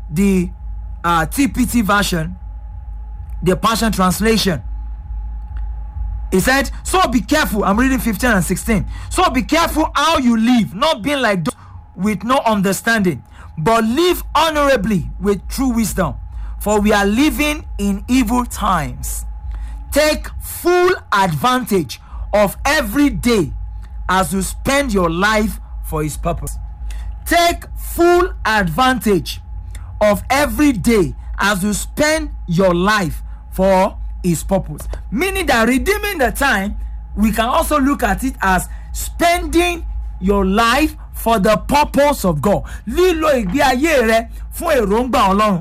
the uh, TPT version, the Passion Translation. He said, So be careful. I'm reading 15 and 16. So be careful how you live, not being like those with no understanding, but live honorably with true wisdom. For we are living in evil times. Take full advantage of every day as you spend your life for His purpose. Take full advantage of every day as you spend your life for his purpose meaning that redeeming the time we can also look at it as spending your life for the purpose of God lílo ìgbé ayé rẹ fún èròǹgbà ọlọ́run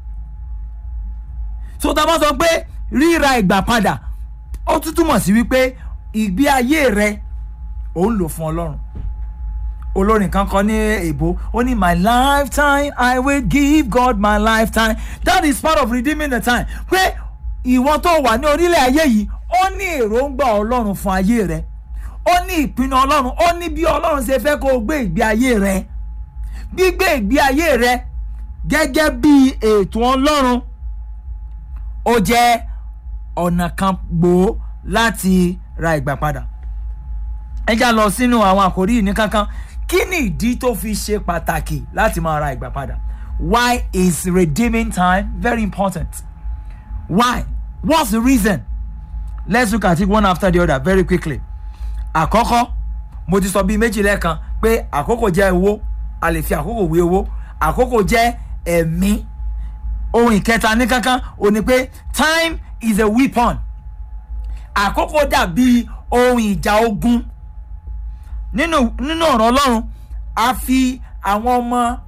so tá a bá sọ pé ríra ìgbà padà ó tún túmọ̀ sí wípé ìgbé ayé rẹ ò ń lò fún ọlọ́run olórin kan kọ ní èbó ó ní my lifetime i will give god my lifetime that is part of redeeming the time pé ìwọ tó wà ní orílẹ̀ ayé yìí ó ní èròǹgbà ọlọ́run fún ayé rẹ ó ní ìpinnu ọlọ́run ó ní bí ọlọ́run ṣe fẹ́ kó o gbé ìgbé ayé rẹ gbígbé ìgbé ayé rẹ gẹ́gẹ́ bí ètò ọlọ́run ó jẹ́ ọ̀nà kan gbòó láti ra ìgbà padà ẹ já lọ sínú àwọn àkòrí yìí ní kankan kí ni ìdí tó fi ṣe pàtàkì láti máa ra ìgbà padà why is redeeming time very important why what's the reason let's look at it one after the other very quickly àkọ́kọ́ mo ti sọ bíi méjì lẹ́ẹ̀kan pé àkókò jẹ́ owó a lè fi àkókò wé owó àkókò jẹ́ ẹ̀mí ohun ìkẹta ní kankan ò ní pé time is a weapon àkókò dàbí ohun ìjà ogun nínú nínú ọ̀rọ̀ ọlọ́run a fi àwọn ọmọ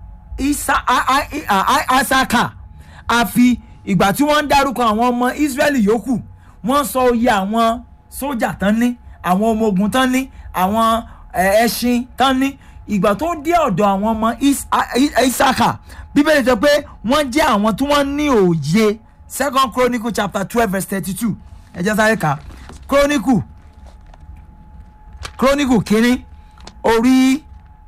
isaka a fi ìgbà tí wọ́n ń dárúkọ àwọn ọmọ israẹli yòókù wọ́n sọ iye àwọn sójà tán ní àwọn ọmọ ogun tán ní àwọn ẹṣin tán ní ìgbà tó dé ọ̀dọ̀ àwọn ọmọ isaka bíbélì sọ pé wọ́n jẹ́ àwọn tí wọ́n ní òye second chronicle chapter twelve verse thirty-two ẹ jẹ́ sáré kà chronicle chronicle kínní orí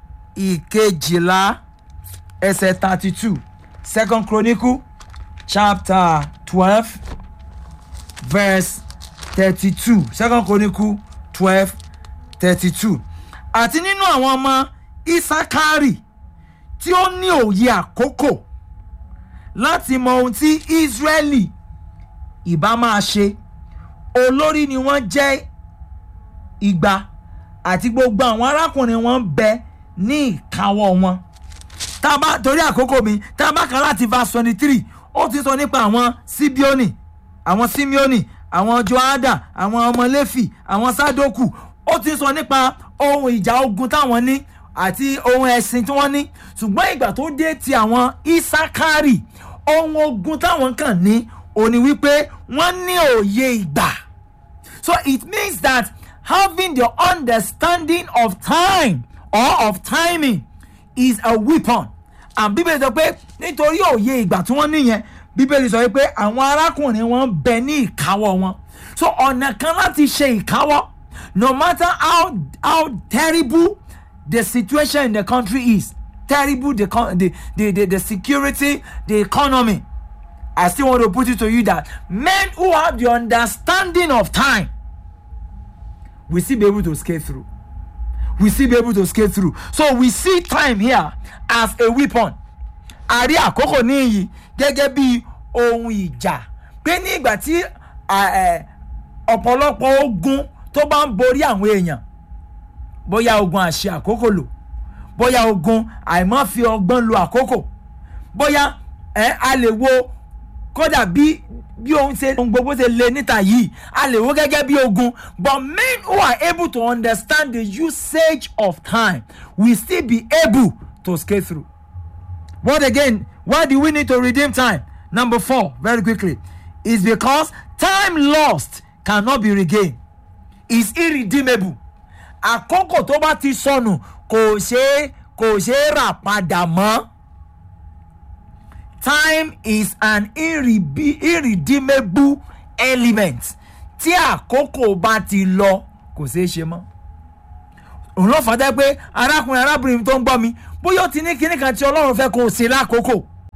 ìkejìlá ẹsẹ̀ thirty two second chronicle chapter twelve verse thirty two second chronicle twelve thirty two àti nínú àwọn ọmọ isakari tí ó ní òye àkókò láti mọ ohun tí israeli ìbá máa ṣe olórí ni wọ́n jẹ́ igba àti gbogbo àwọn arákùnrin wọn bẹ ní ìkáwọ́ wọn tábà torí àkókò mi tábà kan láti verse twenty three ó ti sọ nípa àwọn sibioni àwọn simeoni àwọn joada àwọn ọmọ lefi àwọn sadoku ó ti sọ nípa ohun ìjà ogun táwọn ní àti ohun ẹ̀sìn tí wọ́n ní ṣùgbọ́n ìgbà tó dé ti àwọn isakari ohun ogun táwọn kàn ní òní wípé wọ́n ní òye ìgbà so it means that having the understanding of time or of timing is a weapon and bíbélì sọ pé nítorí òye ìgbà tí wọ́n níyẹn bíbélì sọ pé àwọn arákùnrin wọn bẹ ní ìkáwọ́ wọn so ọ̀nà kan láti ṣe ìkáwọ́ no matter how how terrible the situation in the country is terrible the the the the, the security the economy I still want to put it to you that men who have the understanding of time will still be able to scale through. We still be able to scale through. So we see time here as a weapon. A rí àkókò níyì gẹ́gẹ́ bí ohun ìjà pé ní ìgbà tí ọ̀pọ̀lọpọ̀ ogun tó bá ń borí àwọn èèyàn bóyá ogun àṣẹ àkókò lò bóyá ogun àìmọ́ fi ọgbọ́n lo àkókò bóyá a lè wo kódà bí bí ohun ṣe ohun gbogbo ṣe le níta yìí a lè wo gẹ́gẹ́ bí ogun but men who are able to understand the usage of time will still be able to scale through. What again? Why do we need to redeem time? Number four, very quickly, is because time lost cannot be regained. It's irredeemable. Àkókò tó bá ti sọnù kò ṣeé kò ṣeé rà padà mọ́. Time is an irrebe irredeemable element. Tí àkókò bá ti lọ kò ṣeé ṣe mọ́. Òun ló fàdá pé arákùnrin arábìnrin tó ń gbọ́ mi bóyá ó ti ní kinní kan tí Ọlọ́run fẹ́ kó o ṣe lákòókò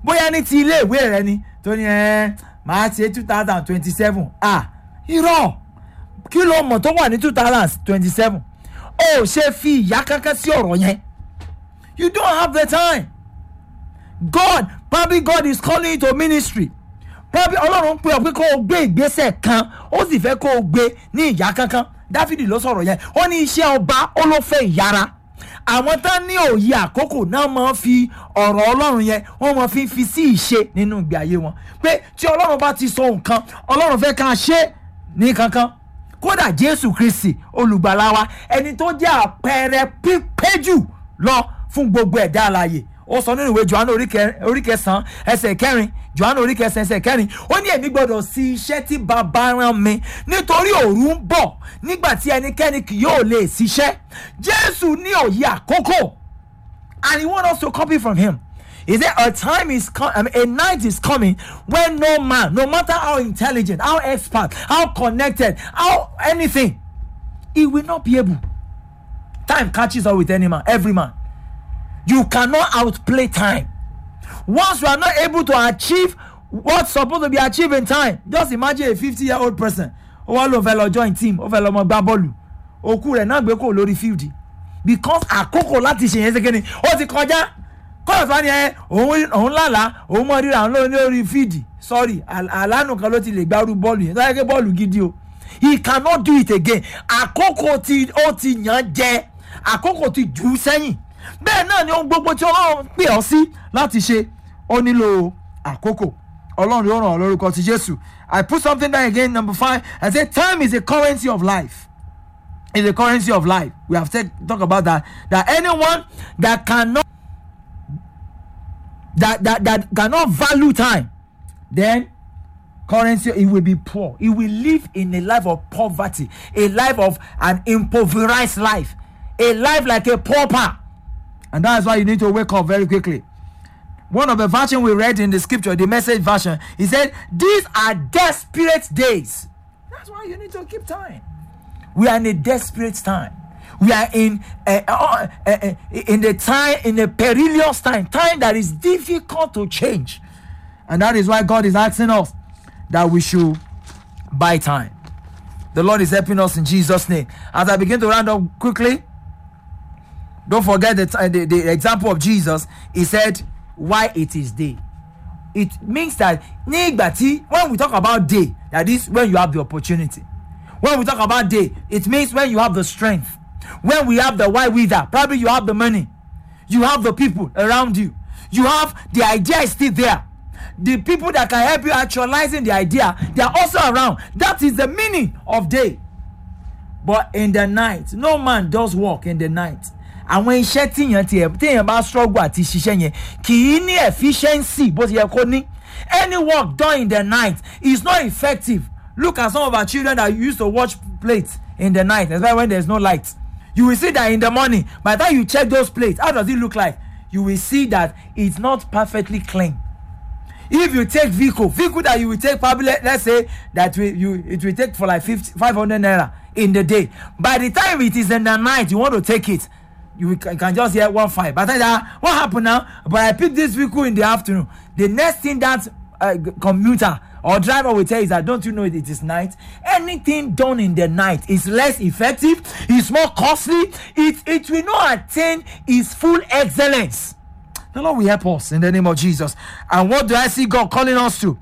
bóyá ní ti ilé ìwé rẹ ni tó ní ẹ máa ṣe two thousand twenty seven ah irọ́ kí ló mọ̀ tó wà ní two thousand twenty seven ó ṣe fi ìyá kankan sí ọ̀rọ̀ yẹn you don't have the time God probably God is calling you to ministry probably ọlọ́run pé ọ pé kó o gbé ìgbésẹ̀ kan ó sì fẹ́ kó o gbé ní ìyá kankan dáfídì ló sọ̀rọ̀ yẹn ó ní iṣẹ́ ọba ó ló fẹ́ ìyára àwọn tán ní òye àkókò náà máa ń fi ọ̀rọ̀ ọlọ́run yẹn wọ́n máa fi ń fi sí ìṣe nínú ìgbé ayé wọn pé tí ọlọ́run bá ti sọ nǹkan ọlọ́run fẹ́ ká ṣe ní kankan kódà jésù kristi olùgbàlà wa ẹni tó jẹ́ àpẹẹrẹ pípé jù lọ fún gbogbo ẹ̀dá alààyè ó sọ nínú ìwé johannu orí kẹsàn-án ẹsẹ̀ kẹrin johannu orí kẹsàn-án ẹsẹ̀ kẹrin ó ní èmi gbọ́dọ̀ sí iṣẹ́ tí bàbá rán mi nítorí òru ń bọ̀ nígbà tí ẹnikẹ́ni kì yóò lè ṣiṣẹ́ jésù ní òye àkókò and he want us to copy from him he said a time is com I mean, a night is coming when no man no matter how intelligent how expert how connected how anything he will not be able time catches up with any man every man you cannot outplay time once you are not able to achieve what's supposed to be achieved in time just imagine a fifty year old person ó wá ló fẹ́ lọ join team ó fẹ́ lọ mọ gbá bọ́ọ̀lù òkú rẹ̀ náà gbé kò lórí field because àkókò láti ṣe yẹn ṣe kéde ó ti kọjá kọ́ọ̀tù wa ni ẹ òun òun lálàá òun mọ ríra òun lórí field sorry àlánù kan ló ti lè gbárù bọ́ọ̀lù yẹn tó yẹ kí bọ́ọ̀lù gidi o he cannot do it again àkókò tí ó ti yàn jẹ àkókò ti jù ú sẹ́yìn bẹ́ẹ̀ náà ni ohun gbogbo tí ọlọ́run pè ọ́ sí láti ṣe ó nílò àkókò ọlọ́run yóò ràn ọ́ lórúkọ ti jésù i put something down again number five i say time is a currency of life is a currency of life we have said talk about that that anyone that cannot that that that cannot value time then currency it will be poor it will live in a life of poverty a life of an impoverished life a life like a pauper and that's why you need to wake up very quickly one of the version we read in the scripture the message version he said these are desperate days that's why you need to keep time we are in a desperate time we are in uh, uh, uh, uh, in the time in a perilous time time that is difficult to change and that is why god is asking us that we should buy time the lord is helping us in jesus name as i begin to round up quickly don't forget the, the, the example of jesus he said why it is day it means that ní ìgbà tí when we talk about day that is when you have the opportunity when we talk about day it means when you have the strength when we have the why wither probably you have the money you have the people around you you have the idea is still there the people that can help you actualizing the idea they are also around that is the meaning of day but in the night no man does work in the night àwọn iṣẹ́ tíyàn tiẹ̀ tíyàn bá struggle àti ṣiṣẹ́ yẹn kì í ní efficiency bó ti yẹ kó ní any work done in the night is not effective look at some of our children that used to watch plates in the night especially when there is no light you will see that in the morning by the time you check those plates how does it look like you will see that it's not perfectly clean if you take vehicle vehicle that you will take probably let, let's say that will, you it will take for like 50 500 naira in the day by the time it is in the night you want to take it you can, can just hear one five but then uh, what happen now but i pick this vehicle in the afternoon the next thing that uh, commuter or driver will tell you is that don't you know it, it is night anything done in the night is less effective it's more costly it it will not attain its full excellence the lord will help us in the name of jesus and what do i see god calling us to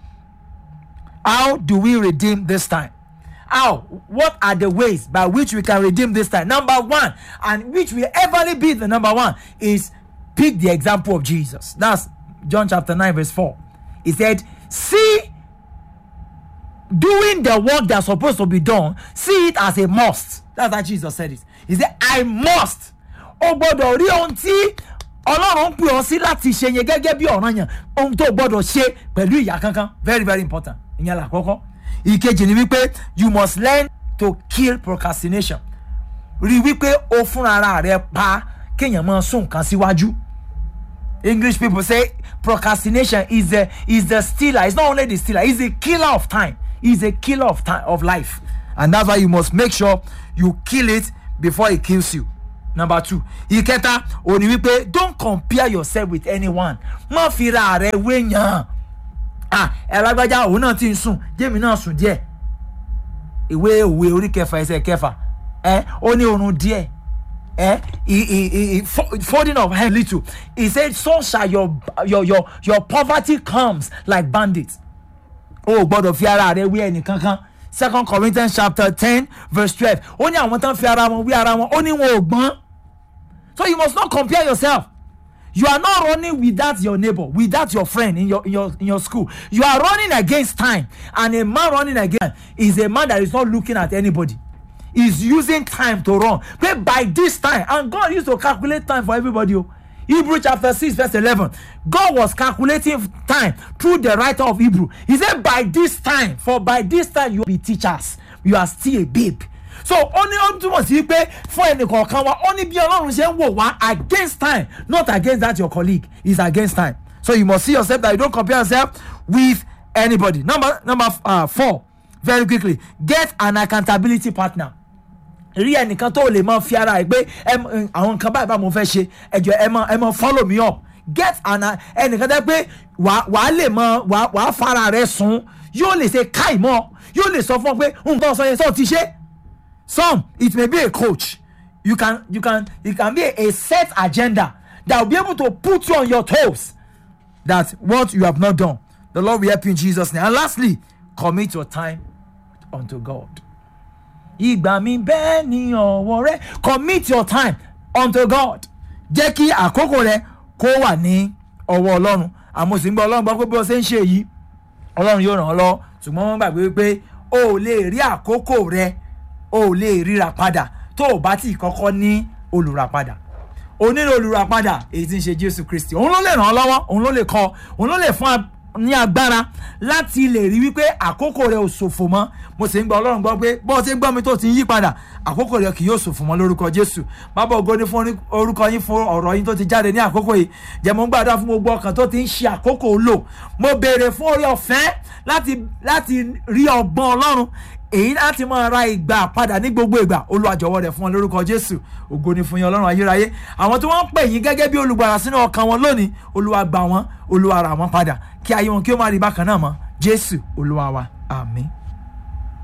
how do we redeem this time how what are the ways by which we can redeem this time number one and which will ever be the number one is pick the example of jesus that's john chapter 9 verse 4 he said see doing the work that's supposed to be done see it as a must that's how jesus said it he said i must o gbọdọ̀ rí ohun tí ọlọ́run ń pè ọ́ sí láti ṣe yẹn gẹ́gẹ́ bí ọ̀ràn yẹn ohun tó gbọdọ̀ ṣe pẹ̀lú ìyá kankan very very important ìyẹn là kọ́kọ́ ìkejì ni wípé you must learn to kill procrastination rí wípé o fúnra ara rẹ pa kéèyàn máa sún nǹkan síwájú english people say procrastination is the is the stealer it's not only the stealer it's the killer of time it's a killer of time of life and that's why you must make sure you kill it before it kills you number two ìkẹta òní wípé don't compare yourself with anyone má fi ra rẹ wéyàn ah ẹ lágbájá òun náà ti ń sùn jẹ́mi náà sùn díẹ̀ ìwé òwe orí kẹfà ẹsẹ̀ kẹfà ẹ ó ní oorun díẹ̀ ẹ he he he folding of hand little he said so shall your your your your poverty comes like bandits o ò gbọdọ̀ fi ara rẹ wí ẹnì kankan second corinthians chapter ten verse twelve ó ní àwọn tán fi ara wọn wí ara wọn ó ní wọn ò gbọ́n so you must not compare yourself you are not running without your neighbor without your friend in your in your in your school you are running against time and a man running against is a man that is not looking at anybody is using time to run but by this time and god used to calculate time for everybody o hebrew chapter six verse eleven god was calculating time through the writer of hebrew he said by this time for by this time you be teachers you are still a babe so ó ní ó túmọ̀ sí pé fún ẹnìkọ̀ọ̀kan wa ó ní bí ọlọ́run ṣe ń wò wá against time not against that your colleague is against time so you must see yourself that you don't compare yourself with anybody number number uh, four very quickly get an accountability partner rí ẹnìkan tó lè máa fi ara ẹ pé àwọn nǹkan báyìí bá mo fẹ́ ṣe ẹjọ ẹ máa ẹ máa follow me up get an ẹnìkan tẹ́ pé wàá lè máa wàá fara rẹ sùn yóò lè ṣe káì mọ́ yóò lè sọ fún ọ pé nǹkan sọ yẹn sọ ti ṣe some it may be a coach you can you can it can be a, a set agenda that will be able to put you on your toes that what you have not done the lord will help you in jesus name and lastly commit your time unto god ìgbà mi bẹ́ẹ̀ ni ọ̀wọ́ rẹ commit your time unto god jẹ́ kí àkókò rẹ kó wà ní ọwọ́ ọlọ́run àmọ́ sì ń gbọ́ ọlọ́run gbọ́ pé bí wọ́n ṣe ń ṣe yìí ọlọ́run yóò ràn ọ́ lọ́wọ́ ṣùgbọ́n wọ́n gbàgbé pé o ò lè rí àkókò rẹ o ò lè ríra padà tó o bá tí kọ́kọ́ ní olùràpadà o nílò olùràpadà èyí tí ń ṣe jésù kristi òun ló lè ràn ọ́ lọ́wọ́ òun ló lè kọ́ òun ló lè fún ní agbára láti lè rí wípé àkókò rẹ ò ṣòfò mọ́ mo sì ń gba ọlọ́run gbọ́ pé bó o ti ń gbọ́ mi tó ti ń yí padà àkókò rẹ kì yóò ṣòfò mọ́ lórúkọ jésù bàbá ògo ní fún orúkọ yín fún ọ̀rọ̀ yín tó ti jáde ní àkókò yìí jẹ́ mo ń gbàdúrà fún gbogbo ọkàn tó ti ń ṣe àkókò lò mo béèrè fún orí ọ̀fẹ́ láti láti rí ọgbọ́n ọlọ́run èyí láti máa ra ìgbà padà ní gbogbo ìgbà olúwa jọ̀wọ́ rẹ̀ fún ọ lórúkọ jésù ògo ni fún yín ọlọ́run ayérayé àwọn tí wọ́n ń pè yín gẹ́gẹ́ bí olùgbàlà sínú ọkàn wọn lónìí olúwa gbà wọ́n olúwa rà wọ́n padà kí ayé wọn kí ó má rí bákan náà mọ́ jésù olúwa wa àmín.